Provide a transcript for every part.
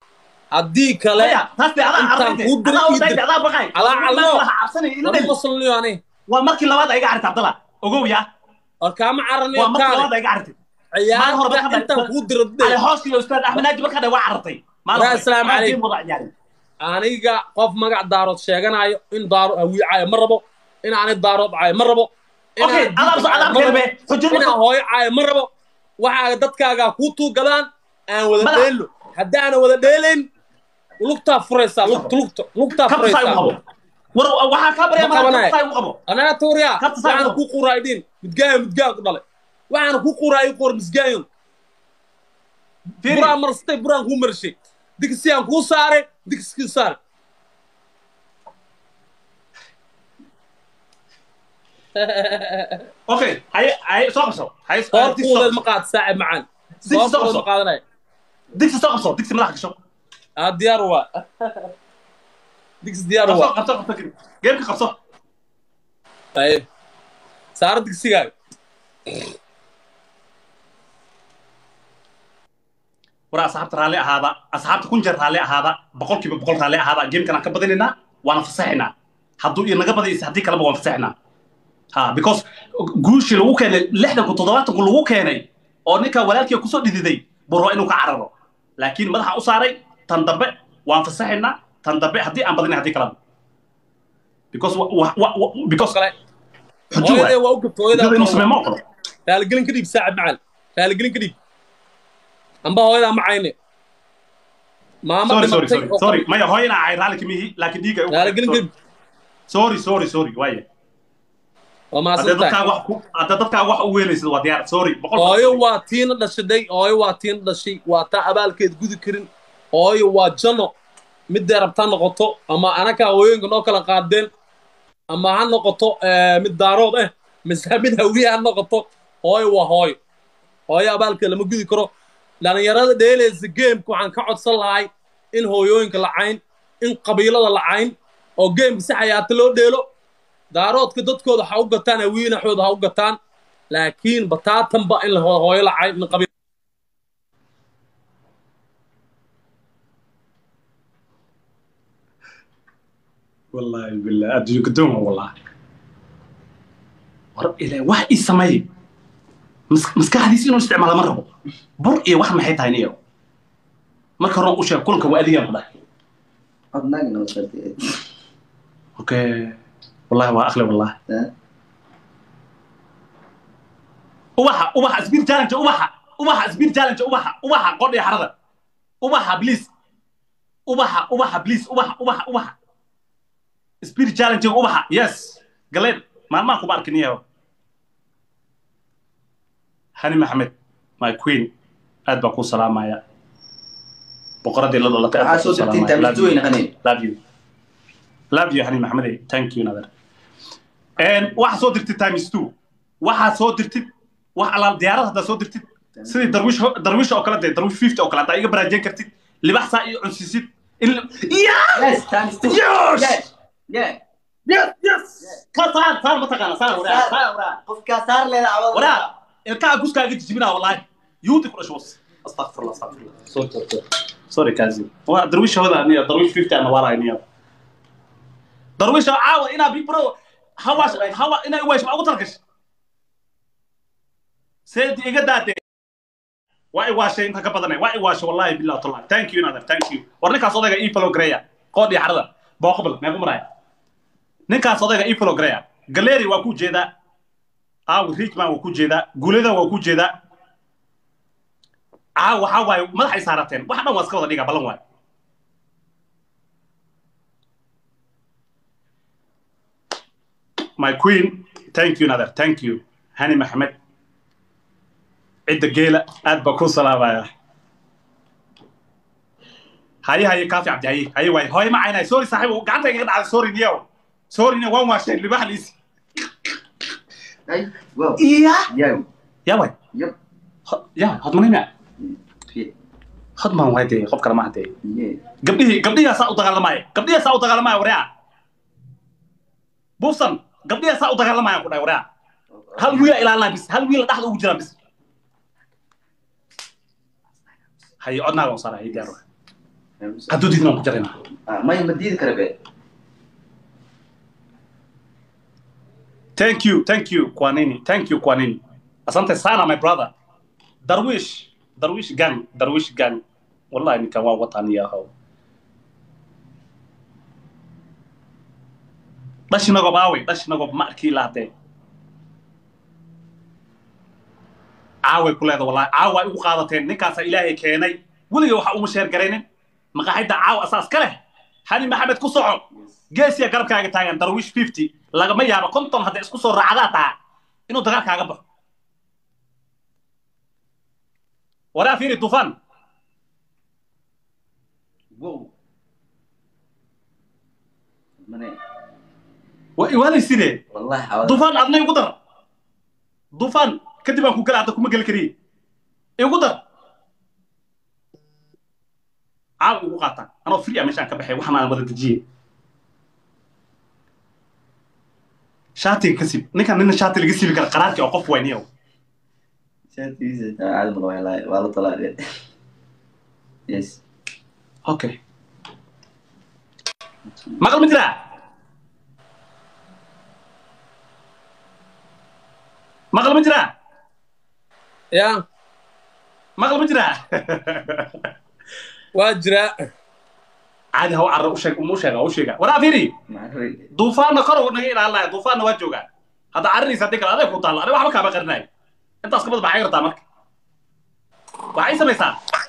haddii kale maya taas dee adaa intaan carrayde kuu diray adaa ii odayde dir. adaa baqay Alaa callo. waxa cabsanaya ina lama dhel qoslniyo ani waa markii labaad ay iga carraytay abdalla ogow yaa war kaama caraniyo waa markii kaale labaad ay iga carraytay Maalin hore ciyaarta marka intaan dhacay- kuu diro ale dee hooskii ustaad axmed naaji markaa waa carraytay Yaa, assalaamu calaykum. calaykum aniga qof magac daarood sheeganayo in daaro awiicayo ma rabo in ani daarood cayo ma rabo okay inaan adaab diinta adaab caayo ma rabo, kelbe xujada inaan hooyo caayo ma rabo waxaa dadkaagaa kuu tuugadaan aan wada Madax. dheelo haddaana wada dheelayn lugtaa furaysaa lugta lugta lugtaa kabta saa u qabo furaysaa war waxaa kaa barya Ma mara qabanayo. kabta saa u qabo anaga tuuriyaa Kabta saa waxaana u kuu quraaydiin midgaayo midgaan ku dhalay waxaana kuu quraayo qor misgaayo Fiiri. buraan marsatay buraan kuu marshay digsiyaan kuu saaray digskii saare okay haye haye soo qabso haye soor digsi soo kuuleed ma qabso. qaad saaci macaan Digsi soor soo kuuleed qabso. ma qaadanaya digsi soo qabso digsi madaxa gasho aa diyaar waa digsi diyaar qabso waa qabso qabso geemka qabso aye saaro digsigaaga war asxaabta raalli ahaada asxaabta kun jeer raalli ahaada boqolkiiba boqol raalli ahaada geemkan aan ka badinaynaa waana fasaxaynaa hadduu inaga badaysa haddii kaleba waan fasaxaynaa ha because guushii lagu keenay lixdanku toddobaatanku lagu keenay oo ninka walaalkii kusoo dhididay buu rabaa inuu ka cararo laakiin madaxa u saaray tan dambe waan fasaxaynaa tan dambe haddii aan badinay haddii kaleba because wa- wa- wa- wa- because kale xujo hooyadee waay waa u gabta xujada inuu hooyadaa sameeyo ma oqolo raaligelin ka dhiib saacib macaan raaligelin ka dhiib amba hooyadaa ma cayne maama sorry sorry dhimatay sorry sorry maya hooyana ay raalli kamihi laakiin dhiiga raaligelin ka dhiib sorry sorry sorry waaye waa hadda mahadsan dadkaa tahay wax ku hadda dadkaa wax u weelaysid waa diyaar sorry boqol hooyo waa tiina dhashaday hooyo waa tiina dhashay waa taa abaalkeed gudi karin hooyo waa janno midday rabtaa noqoto ama anakaa hooyooyinka noo kala qaadeen ama ha noqoto eh, mid daarood eh mise mid hawiye ha noqoto hooyo waa hooyo hooyo abaalkeed lama gudi karo dhalinyarada dheelaysa geemka waxaan ka codsan lahay in hooyooyinka la cayn in qabiilada la cayn oo geemka si xayaata loo dheelo daaroodka dadkooda ha u gataan hawiinaxooda ha u gataan laakiin bataatanba in la ho- hooyo la cayn in qabiil wallaahi billah adduunka dooma wallaahi war ilaa wax ii sameey Mas- maskaxdiisa inuu isticmaala ma rabo bur iyo wax maxay tahay niyo marka hore u sheeg kulanka waa adigaan ku dhahay adnaga noo shartiyay okay wallahi waa akhle wallahi Eh? ubaxa ubaxa speed challenge ubaxa ubaxa speed challenge ubaxa ubaxa qodhi xarada ubaxa please ubaxa ubaxa please ubaxa ubaxa ubaxa speed challenge ubaxa yes galeen maalmaha kuma arkin yaho hani maxamed my queen aad baan kuu salaamaya boqoradii la dhalatay aad waxaa baan soo kuu dirtay salaamaya. Love you. taamisooyin qani love you love you hani maxamed thank you nader and waxaa soo dirtid times two waxaa soo dirtid wax alaal diyaarad haddaa soo dirtid sidii darwiish darwiish oo kale dee darwiish fifty oo kale haddaa iga baraajeen kartid libax saa iyo cunsisid in yeah yes times two Yes! yes yeah yes yes ka saar saar ma taqaana saar waraa saar waraa qofkaa saar leeda cawada waraa ilkaha guskaaga jijibinaa wallahi yuudi ku dhasho was astaqfirullah astaqfirullah sorry sorry sorry kazi waa darwiish hooda aniya darwiish fifty ana walaay niya darwiish caawa inaa big bro hawaas hawa inaa iwaash ma ugu talgash seedi iga daade waa iwaashay inta ka badanay waa iwaashay wallahi billahi tallahi thank you nader thank you war ninkaas odayga ii follow gareeya qoodhi xarada booqbal meequ maraya ninkaas odayga ii follow gareeya galeri waa ku jeedaa aawi richman waa ku jeedaa guulada waa ku jeedaa aa waxaa waaye madaxay saarateen wax dhan waa iska wada dhiga ballan waaye my queen thank you nader thank you hani maxamed cidda geela aad baa ku salaamaya haye haye kaafi cabdi haye haye waaye hooye ma caynay sorry saaxiib gacanta iga dhacday sorry niyow sorry niyo waan waasheen libax liisi ay wow iya yow ya waay yep Ho- ya hodmanayna yeah hodman waay dee qof kale maaha dee yeah gabdhihii gabdhihaasaa u dagaalamaya gabdhihaasaa u dagaalamaya waraa bufsan gabdhihaasaa u dagaalamaya ku dhahay waraa hal wiila ilaalinaa bis hal wiila dhexda ugu jiraan bis haye codnaaga u saara haye diyaar waay hadduu diidna waan ku jaraynaa Ah, maya ma diidi kara be thank you thank you kwanini thank you kwanini asante sana my brother darwish darwish gang darwish gang wallahi ninkan waa wataniyahow dhashinagob aawey dhashinagob ma arkii lahatee caaway ku leeda wallahi caawa ay ugu qaadateen ninkaasaa ilaahay keenay weliga waxa uma sheer garaynin maqaaxidda caawa asaas ka leh hani maxamed ku soco geesiya garabkaaga taagan darwish fifty lagama yaabo konton hadday isku soo raacdaa taha inuu dagaalkaaga baxo waraa fiiri tufaan wow mane waalayside wallahi xawada dufaan adna igu dar dufaan kadib aan ku gala hadda kuma geli kariye igu dar caawa igu qaata anoo free a meeshaan ka baxay waxaan aan wada dejiye shaatiga ka sib ninkan nina shaati laga sibi kara qaraarkii oo qof wayniyow shaatigiisa caadi ma loo helaayo waa la talaade yes okay maqal ma jiraa maqal ma jiraa ya maqal ma jiraa waa jiraa caadi haw carra u sheeg uma u sheega u sheega waraa fiiri macri duufaanna kor naga ilaalinaya duufaanna waa joogaa hadda carradiisa haddii kale adeeg ku taalla aniga waxba kaama qarinayo intaas kabad maxay gartaa marka waxay samaysaa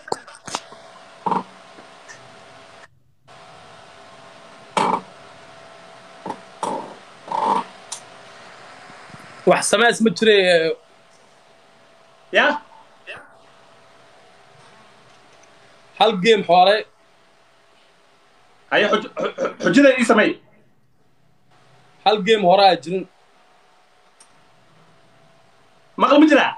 wax sameys ma jire ya hal game xoole haya xuj- xu- xu- xujada ii samey hal game hore aa jirin maqal ma jiraa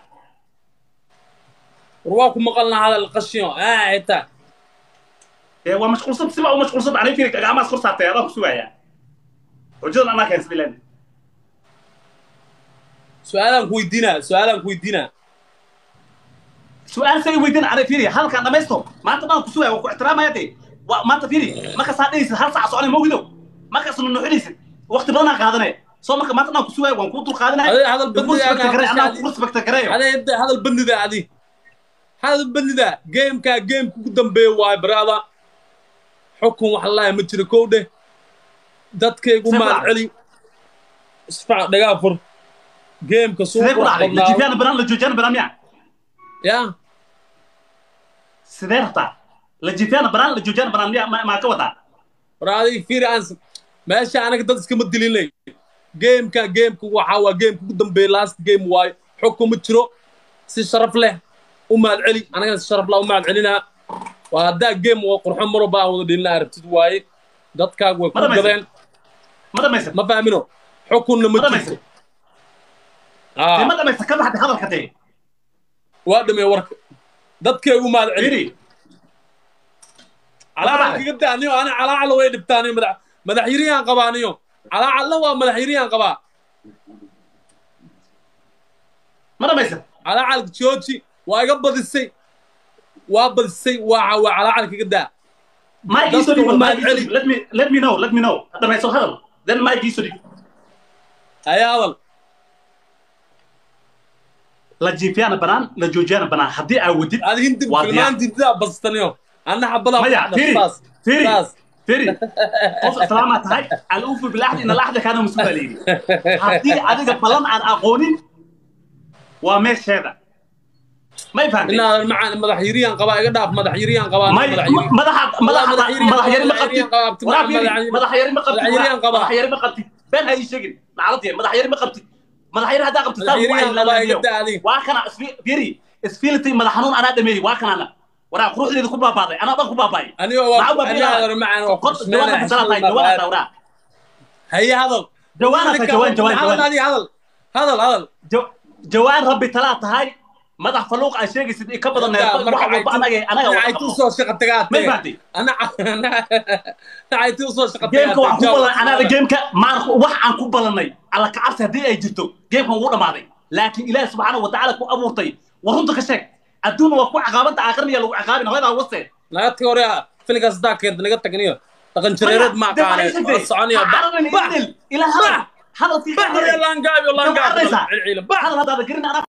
war waa ku maqalna hadal qashiyo aa xitaa ee waa mashquulsan siba u mashquulsan anay fiiri gacmahaas kor saartay adaan ku sugayaa xujadan anaa keensaday len su-aalaan ku weydiinaa su-aalaan ku weydiinaa su-aal say weydiin anay fiiri halkaan dhamaysto maanta dhan ku sugaya waa ku ixtiraamaya dee waa maanta fiiri markaasaa dhehaysid hal saac soconay mogidow markaas nunuxinaysid waqti badanaa qaadanaya soo marka maanta dhan ku sugaya waan kuu dul qaadanaya Adee hadal Kugu bandiga respecta garay, anaa adi kugu respecta gareeyo adee inta hadal bandida adi hadal bandida gamekaa gameka ugu dambeeya waayo baraada xukun wax lalaaya ma jiro kow dheh dadkaygu Sifra. maad celi isfac dhagaa fur gameka suu sidee ku qurux dhacday la badnaa jiifiyana banaan la joojiyana banaan miya ya sidee rabtaa la jiifiyana banaan la joojiyana banaan miya ma- maa ka wadaa war adiga fiiri aan meesha anaga dad iskama dilinay gameka gameka waxaa waa gameka ugu dambeeya last game waayo xukun ma jiro si sharaf leh u mahad celi anagana si sharaf leh u mahad celinaa waa haddaa game waa qurxo maro baan wada dhelina aragtid waaye dadkaagu way Ma ku dhamaysa? gadeen ma dhamaysa ma fahmino xukunna ma ma dhamaysa jirto dee Aa, ma dhamaysa ka baxday hadalka dee waa dhamee warka dadkaygu mahad celi fiiri calaacal kaga daaniyo ana calaacal way dhibtaaniyo madax madax yiriyaan qabaaniyo calaacalna waa madax yiriyaan qabaa ma dhamaysa calaacal jooji waa iga badisay waa badisay waa waa calaacal kaga daa Mike Dadka iso dhig waa Mike mahad iso celi. dhig let me let me know let me know dhamayso hadal then Mike iso dhig ayaa hadal la jiifiyana banaan la joojiyana banaan haddii aa wadid adi hindi Waa diyaar. filmaan dintidaa badistaniyo anna xabadaa maya fiiri saas fiiri saas fiiri qof islaamaa tahay al-ufu bilaxdi ina laxda kaana mas-uula la yidhi haddii adiga balan aan aqoonin waa meesheeda may fahantay inaa macaan madax yiriyaan qabaa iga dhaaf madax yiriyaan qabaa may madax yiri madaxa madaxa madax yiri- madax yari ma madax yiri qabtid qabaa, abti- waraa fiiri madax yiri- madax yari ma qabtid madax yiriyaan qabaa. madax yari ma qabtid been ha ii sheegin nacladii madax yari ma qabtid madax yari haddaa qabtid madax saa yiriyaan qabaa iga daa adi waa kana isfi- fiiri isfiilitay madax xanuun anaa dhameeyey waa kanana waraa quruxdeeda ku baabaaday anaa dhan ku baabaayay aniga Maxaa waa baa aniga fiilaha? hadal macaan waa Qod- jawaanka fasalaa tahay jawaanka tahay waraa haye hadal jawaana tahay jawaan jawaan hadal jawaan adi hadal hadal hadal Jo- jawaan rabbi talaa tahay madax faluuq aa sheegaysid in ka badan neef wax walba anaga anaga wada nacaytu qabno usoo shaqa tagaa may fahtay ana nacaytu usoo shaqa geemka waxaan ku balan anaada geemka maan wax aan ku balanay alla kacabsi haddii ay jirto geemkan wuu dhamaaday laakiin ilaahi subxaanahu watacaala ku abuurtay war runta ka sheeg adduunna waa ku caqaabanta aakhirna yaa lagu ciqaabin hooyadaa wase nagadka hore filinkaas haddaa keenta naga tagniyo dhaqan jareereed ma aqaane waa soconaya bax bax ilaa bax hadalkii bax iyo laangaabi oo laangaabi Maxaa cilciila bax hadal haddaada garin anaa